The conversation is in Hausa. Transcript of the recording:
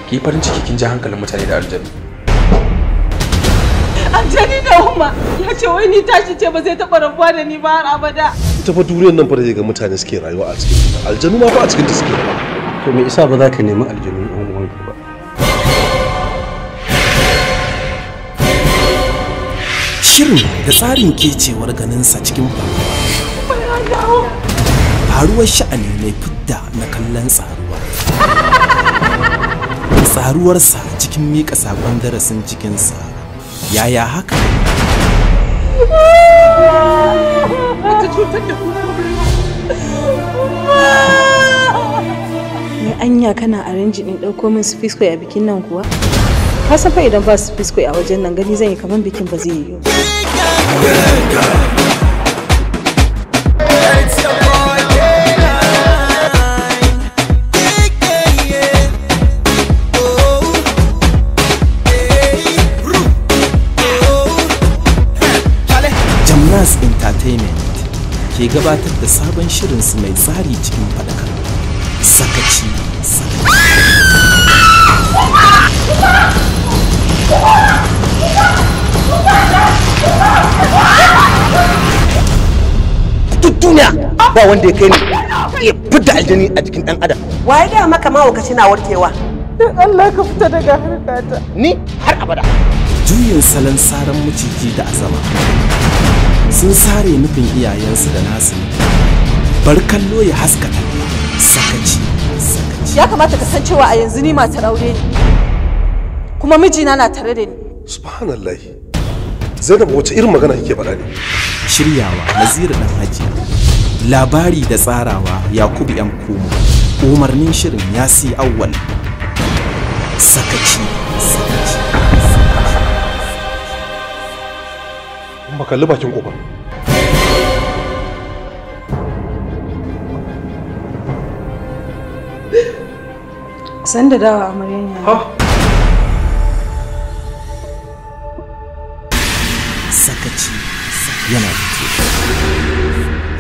ki farin ciki kin ji hankalin mutane da aljanu aljani da umma ya ce wai ni tashi ce ba zai taɓa rabuwa da ni ba har abada ita fa duniyar nan fa da ga mutane suke rayuwa a cikin ta aljanu ma fa a cikin ta suke rayuwa to me isa ba za ka nemi aljanu ɗan uwanka ba Shirin da tsarin kecewar ganinsa cikin faruwa. Faruwar sha'ani mai fidda na kallon tsaruwa. Tsaruwarsa cikin miƙa saƙon darasin cikinsa. Yaya haka? ta cutar da ku Ni anya kana arrange din ɗauko min su fisko a bikin nan kuwa? Ka san fa idan ba su fisko a wajen nan gani zan yi kaman bikin ba zai yiwu. Jamnas Entertainment ke gabatar da sabon shirinsu mai tsari cikin faɗakarwa. Sakaci, sakaci. duk duniya ba wanda ya kai ni ya fidda aljani a jikin dan adam waye da maka mahaukaci na warkewa don Allah ka fita daga harkata ni har abada Juyin salon saran maciji da azama. Sun sare nufin iyayensu da nasu nufi. Bar kallo ya haskata. Sakaci, sakaci. ya kamata ka san cewa a yanzu ni matar aure ne kuma mijina na tare da ni subhanallah zainab wace irin magana kike faɗa ne Shiryawa Naziru Dan Hajiya. Labari da tsarawa Yakubu ‘yan Kuma. Umarnin shirin Yasi Awwal. Sakaci, sakaci. ba kalli bakin kofa San da dawa amaryan ya. Sakaci yana fito.